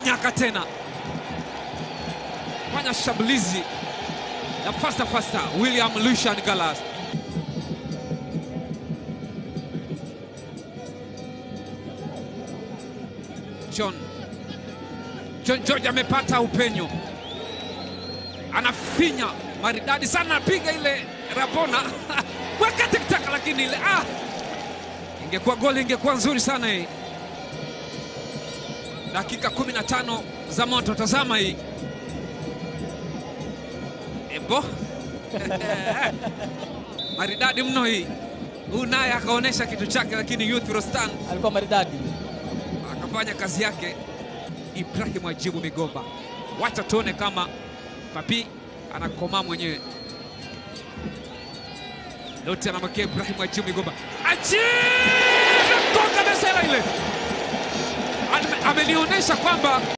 nyaka tena, fanya shambulizi ya fasta fasta. William Lucian Gallas John John George amepata upenyo, anafinya maridadi sana, anapiga ile rabona weka tiktaka, lakini ile ah, ingekuwa goli ingekuwa nzuri sana hii. Dakika 15 za moto, tazama hii ebo maridadi mno hii. Huyu naye akaonyesha kitu chake, lakini Youth Rostan alikuwa maridadi. akafanya kazi yake. Ibrahim Ajibu Migomba, wacha tuone kama Papi anakomaa mwenyewe. Lote anamwekea Ibrahim Ajibu Migomba, Ajibu gonga mesela ile, Ame- amenionyesha kwamba